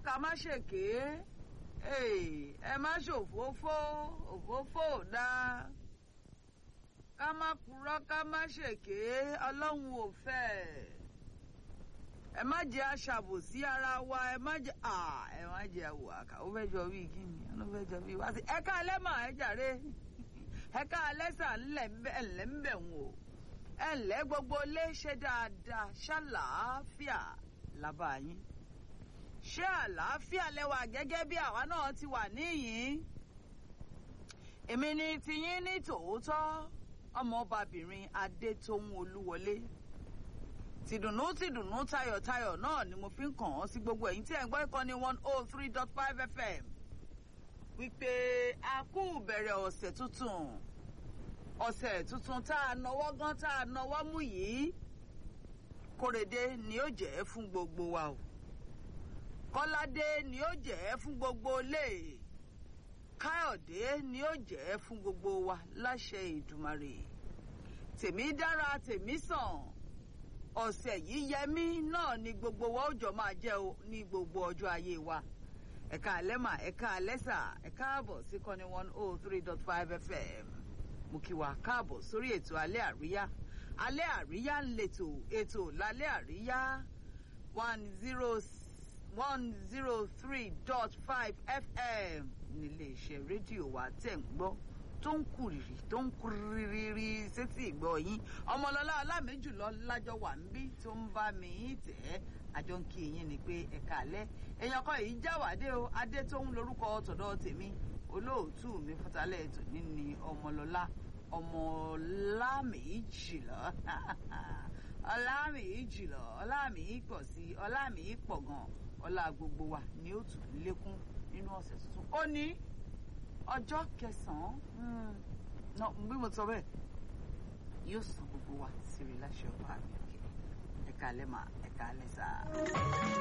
ká má ṣèké ẹ má ṣòfófó òfófó ò dáa ká má purọ́ ká má ṣèké ọlọ́run ò fẹ́ ẹ má jẹ́ aṣàbòsí ara wa ẹ má jẹ́ ẹ má jẹ́ àwò àkà ó fẹ́ jọ bíi kí ni ó fẹ́ jọ bíi wá sí ẹ ká alẹ́ mà ẹ jàre ẹ ká alẹ́ sà ńlẹ̀ ńlẹ̀ ń bẹ̀ wò ẹ ǹlẹ́ gbogbo lé ṣe dáadáa ṣàlàáfíà làbá yín ṣé àlàáfíà lẹwà gẹ́gẹ́ bí àwa náà ti wà níyìn èmi ni tiyín ní tòótọ́ ọmọọbabìnrin adétóhun olúwọlé tìdùnnú tìdùnnú tayọ̀tayọ̀ náà ni mo fi ń kàn án sí gbogbo ẹ̀yin tí ẹ̀ ń gbọ́ ìkànnì one oh three dot five fm wípé a kú bẹ̀rẹ̀ ọ̀sẹ̀ tuntun ọ̀sẹ̀ tuntun tá a nọwọ́ gan tá a nọwọ́ mú yìí kórede ni ó jẹ́ fún gbogbo wa o kọ́ládé ni ó jẹ́ fún gbogbo ilé káyọ̀dé ni ó jẹ́ fún gbogbo wa láṣẹ ìdùmarè tèmi dára tèmi sàn ọ̀sẹ̀ yìí yẹmí náà ni gbogbo wa ó jọ máa jẹ́ o ní gbogbo ọjọ́ ayé wa ẹ̀ka àlẹ́mà ẹ̀ka àlẹ́sà ẹ̀ka àbọ̀ sí kọ́ni one oh three dot five fm mo kí wa káàbọ̀ sórí ètò alẹ́ àríyá alẹ́ àríyá ń letò ètò lálẹ́ àríyá one zero one zero three dot five fm nílé iṣẹ́ rédíò wa tẹ̀ ń gbọ́ tó ń kúrìrì tó ń kúrìrì sétí ìgbọ́ yín ọmọlọ́lá ọlámẹ́jùlọ lájọ wà ń bí tó ń bá mi tẹ̀ ẹ́ àjọ ń kí yín ni pé ẹ̀ka alẹ́ èèyàn kan yìí jáwàdé o adé tó ń lorúkọ tọ̀dọ̀ tèmi olóòtú mi fúntalẹ̀ ètò níní ọmọlọ́lá ọmọlámìíjìlọ ọlámìíjìlọ ọlámìípọ̀ sí ọlámìípọ̀ gan ọlá gbogbo wa ni ó tún lékún nínú ọ̀sẹ̀ tuntun ó ní ọjọ́ kẹsàn-án bí mo sọ bẹ́ẹ̀ yóò sàn gbogbo wa sírí láṣẹ ọba mi ẹ̀ka alẹ́ mà ẹ̀ka alẹ́ sáà.